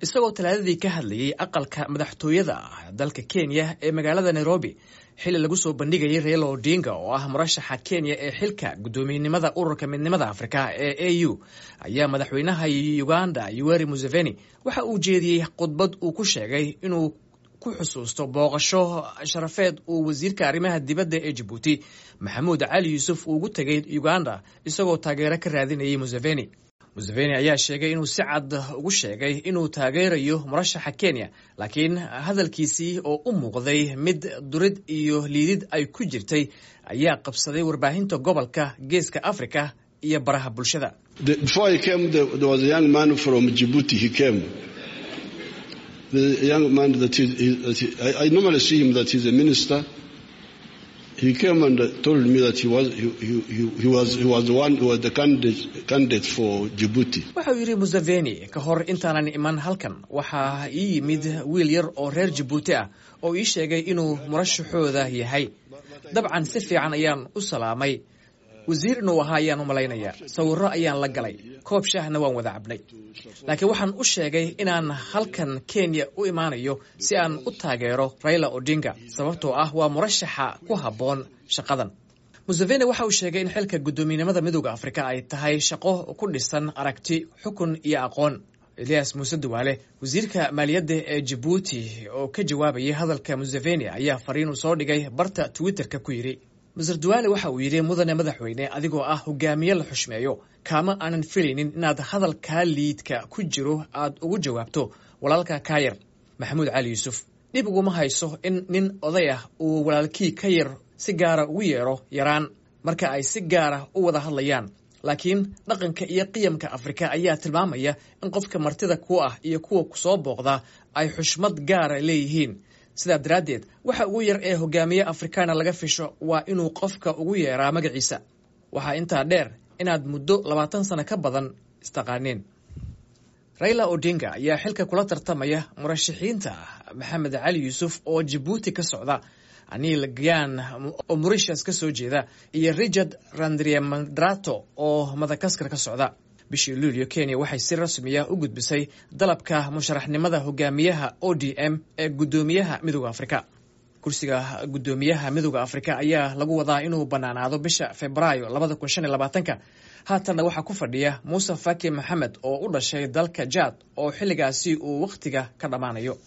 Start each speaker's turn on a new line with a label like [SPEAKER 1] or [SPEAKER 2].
[SPEAKER 1] isagoo talaadadii ka hadlayay aqalka madaxtooyada ah dalka kenya ee magaalada nairobi xilli lagu soo bandhigayay reelo odinga oo ah murashaxa kenya ee xilka guddoomiyenimada ururka midnimada afrika ee a u ayaa madaxweynaha uganda yuweri museveni waxa uu jeediyey khudbad uu ku sheegay inuu ku xusuusto booqasho sharafeed uu wasiirka arrimaha dibadda ee jabuuti maxamuud cali yuusuf uu ugu tegay uganda isagoo taageero ka raadinayay museveni museveni ayaa sheegay inuu si cad ugu sheegay inuu taageerayo murashaxa kenya laakiin hadalkiisii oo u muuqday mid durid iyo liidid ay ku jirtay ayaa qabsaday warbaahinta gobolka geeska afrika iyo baraha bulshada
[SPEAKER 2] the young man that he, that he, I, I normally see him that he's a minister. He came and told me that he was he, he, he was he was the one who was the candidate candidate for Djibouti.
[SPEAKER 1] wuxuu yidhi museveni ka hor intaanan iman halkan waxaa ii yimid wiil yar oo reer jabuuti ah oo ii sheegay inuu murashaxooda yahay dabcan si fiican ayaan u salaamay wasiir inuu ahaa ayaan u malaynayaa sawirro ayaan la galay koob shaahna waan wada cabnay laakiin waxaan u sheegay inaan halkan kenya u imaanayo si aan u taageero raila odinga sababtoo ah waa murashaxa ku habboon shaqadan museveni waxa uu sheegay in xilka guddoomiyenimada midooda afrika ay tahay shaqo ku dhisan aragti xukun iyo aqoon elias muuse duwaale wasiirka maaliyadda ee jabuuti oo ka jawaabayay hadalka museveni ayaa fariinuu soo dhigay barta twitterka ku yidhi maser duwaale waxa uu yidhi mudane madaxweyne adigoo ah hogaamiye la xushmeeyo kaama aanan filaynin inaad hadalkaa liidka ku jiro aad ugu jawaabto walaalka kaayar maxamuud cali yuusuf dhib uguma hayso in nin oday ah uu walaalkii ka yar si gaara ugu yeedho yaraan marka ay si gaara u wada hadlayaan laakiin dhaqanka iyo qiyamka afrika ayaa tilmaamaya in qofka martida ku ah iyo kuwa kusoo booqda ay xushmad gaara leeyihiin sidaa daraaddeed waxa ugu yar ee hogaamiye afrikaana laga fisho waa inuu qofka ugu yeeraa magaciisa waxaa intaa dheer inaad muddo labaatan sano ka badan istaqaaneen raila odinga ayaa xilka kula tartamaya murashaxiinta maxamed cali yuusuf oo jabuuti ka socda anil gyan oo morishas ka soo jeeda iyo richard randriamandrato oo madagaskar ka socda bishii luulyo kenya waxay si rasmiya u gudbisay dalabka musharaxnimada hogaamiyaha o d m ee guddoomiyaha midooda afrika kursiga guddoomiyaha midooda afrika ayaa lagu wadaa inuu bannaanaado bisha februaayo labada kun shan iyo labaatanka haatanna waxaa ku fadhiya muuse faki maxamed oo u dhashay dalka jaad oo xilligaasi uu wakhtiga ka dhammaanayo